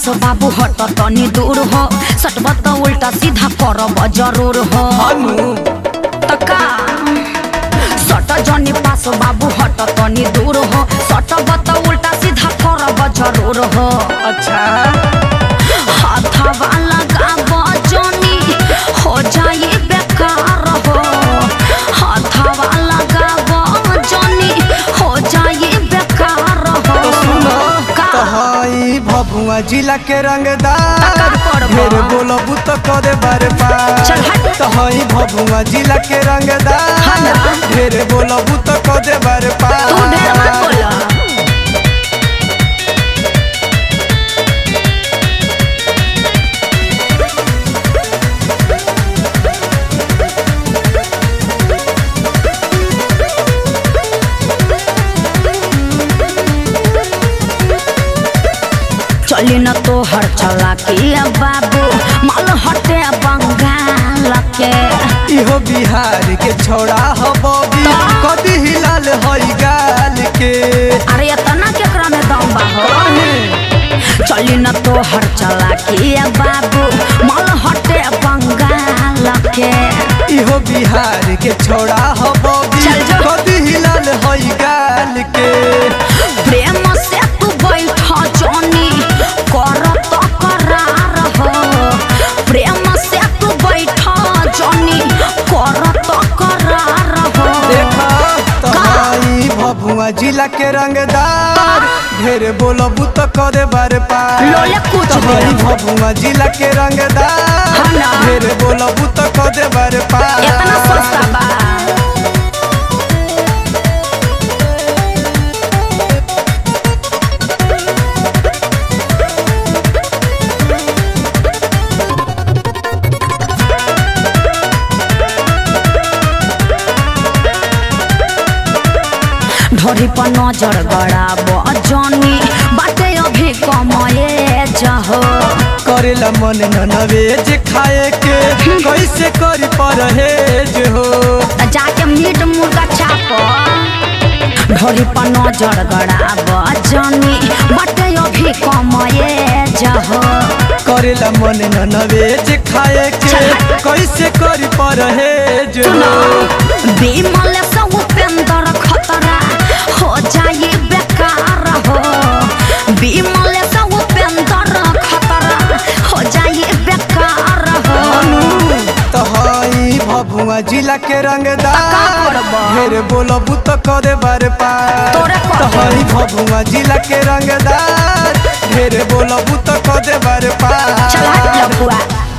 पास बाबू हट तनी दूर हो सटब त उल्टा सीधा करब जरूर हो हनु तका सट जनी पास बाबू हट तनी दूर हो सटब त उल्टा सीधा करब जरूर हो अच्छा हाथवा लगाब जनी हो जाई बेकार हो हाथवा लगाब जनी हो जाई बेकार हो तो सुनो का तहाई भभुआ जिला के रंगदार तकर करबा। ढेर बोलबू तो करे बार चल पार हट। तहाई भभुआ जिला के हाँ रंगदार ना। ढेर बोलबू तो करे बार पार तू ढेर मत बोला चली न तो हर चला के बाबू माल हटे बंगाल के इहो बिहार के छोड़ा हो बॉबी कदी हिलाल हई गाल के अरे इतना केकरा में दम बा हो चली न तो हर चला के बाबू माल हटे बंगाल के इहो बिहार के छोड़ा हो बॉबी चल जो। कदी हिलाल हई गाल के प्रेम से तू बैठ जनी कर तो करार हो प्रेम से तू बैठ जनी कर तो करार हो देखा तहाई भभुआ जिला के रंगदार ढेर बोलबू तो करे बार पार लोले कुछ तहाई भी। भभुआ जिला के रंगदार हाँ ना। ढेर बोलबू तो करे बार पार इतना सस्ता बा ढोरी पर नजर गड़ाब जनी बाटे अभी कमये जहो करेला मन ननवेज खाए के कैसे करी परहेज हो त जाके मीट मुर्गा चाप ढोरी पर नजर गड़ाब जनी बाटे अभी कमये जहो करेला मन ननवेज खाए के कैसे करी परहेज सुनो हो विमल से उपेंद्र खतरा हो जाए बेकार हो विमल से उपेंद्र खतरा हो जाए बेकार हो तहाई भभुआ जिला के का रंगदार करबा? ढेर बोलबू तो करे बार पार तोरे कर दे। तहाई भभुआ जिला के रंगदार ढेर बोलबू तो करे बार पार चल हट लफुआ